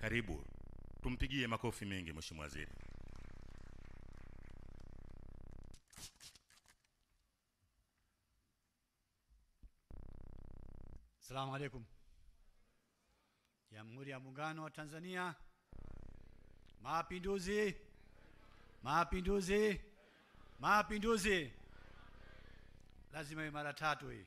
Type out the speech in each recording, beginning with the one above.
Karibu, tumpigie makofi mengi Mheshimiwa Waziri. Asalamu alaikum. Jamhuri ya Muungano wa Tanzania. Mapinduzi, mapinduzi, mapinduzi. Lazima iwe mara tatu hii.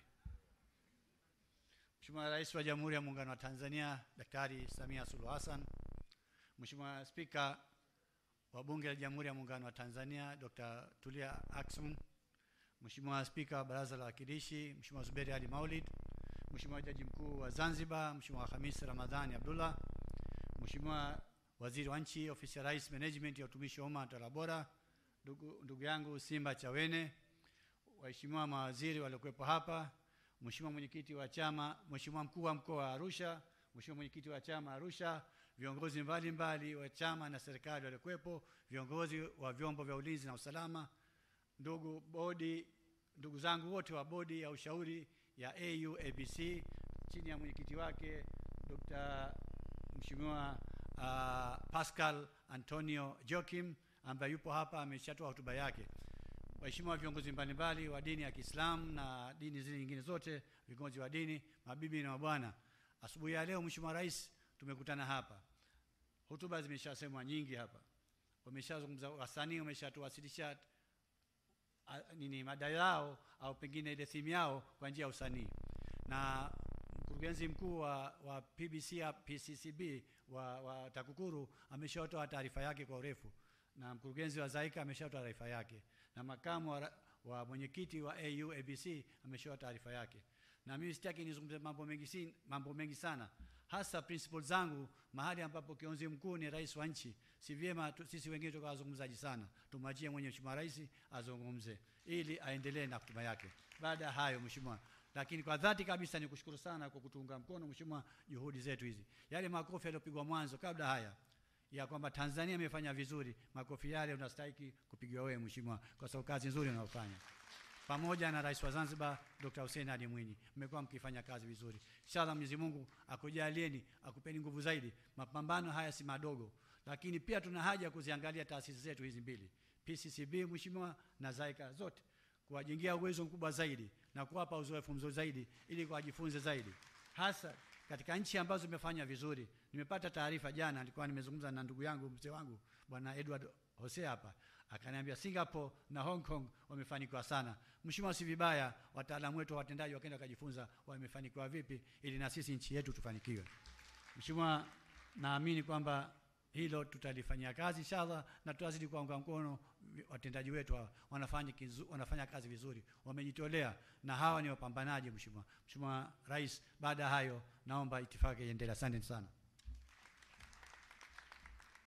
Mheshimiwa Rais wa Jamhuri ya Muungano wa Tanzania Daktari Samia Suluhu Hassan, Mheshimiwa Spika wa Bunge la Jamhuri ya Muungano wa Tanzania Dr. Tulia Ackson, Mheshimiwa Spika wa Baraza la Wawakilishi Mheshimiwa Zuberi Ali Maulid, Mheshimiwa Jaji Mkuu wa Zanzibar Mheshimiwa Hamis Ramadhani Abdullah, Mheshimiwa Waziri wa Nchi Ofisi ya Rais Management ya Utumishi wa Umma na Utawala Bora, ndugu, ndugu yangu Simba Chawene, waheshimiwa mawaziri waliokuwepo hapa, Mheshimiwa mwenyekiti wa chama, Mheshimiwa mkuu wa mkoa wa Arusha, Mheshimiwa mwenyekiti wa chama Arusha, viongozi mbalimbali wa chama na serikali waliokuwepo, viongozi wa vyombo vya ulinzi na usalama, ndugu bodi, ndugu zangu wote wa bodi ya ushauri ya AU ABC chini ya mwenyekiti wake Dr. Mheshimiwa uh, Pascal Antonio Joachim ambaye yupo hapa ameshatoa hotuba yake. Waheshimiwa viongozi mbalimbali wa dini ya Kiislamu na dini zile nyingine zote, viongozi wa dini, mabibi na mabwana, asubuhi ya leo Mheshimiwa Rais tumekutana hapa. Hotuba zimeshasemwa nyingi hapa, wameshazungumza, wasanii wameshatuwasilisha a- nini mada yao au pengine ile thimu yao kwa njia ya usanii na mkurugenzi mkuu wa, wa PBC ya PCCB wa, wa TAKUKURU ameshatoa taarifa yake kwa urefu na mkurugenzi wa ZAIKA ameshatoa taarifa yake na makamu wa, ra- wa mwenyekiti wa AU ABC ameshatoa taarifa yake na mimi sitaki nizungumze mambo mengi, si, mambo mengi sana hasa principles zangu mahali ambapo kiongozi mkuu ni rais wa nchi si vyema tu, sisi wengine tukawa wazungumzaji sana tumwachie mwenye mheshimiwa rais azungumze ili aendelee na hotuba yake baada ya hayo mheshimiwa lakini kwa dhati kabisa ni kushukuru sana kwa kutuunga mkono mheshimiwa juhudi zetu hizi yale makofi yaliyopigwa mwanzo kabla haya ya kwamba Tanzania imefanya vizuri makofi yale unastahili kupigiwa wewe mheshimiwa kwa sababu kazi nzuri unayofanya pamoja na rais wa Zanzibar Dr. Hussein Ali Mwinyi, mmekuwa mkifanya kazi vizuri. Inshallah Mwenyezi Mungu akujalieni, akupeni nguvu zaidi. Mapambano haya si madogo, lakini pia tuna haja ya kuziangalia taasisi zetu hizi mbili, PCCB mheshimiwa na ZAIKA zote, kuwajengea uwezo mkubwa zaidi na kuwapa uzoefu mzuri zaidi, ili wajifunze zaidi, hasa katika nchi ambazo zimefanya vizuri. Nimepata taarifa jana, nilikuwa nimezungumza na ndugu yangu mzee wangu bwana Edward Hosea hapa akaniambia Singapore na Hong Kong wamefanikiwa sana. Mheshimiwa, si vibaya wataalamu wetu wa watendaji wakaenda wakajifunza wamefanikiwa vipi, ili na sisi nchi yetu tufanikiwe. Mheshimiwa, naamini kwamba hilo tutalifanyia kazi inshallah, na tutazidi kuwaunga mkono vi- watendaji wetu hawa. wanafanya, kizu, wanafanya kazi vizuri, wamejitolea na hawa ni wapambanaji. Mheshimiwa, Mheshimiwa Rais, baada ya hayo naomba itifaki iendelee. Asante sana.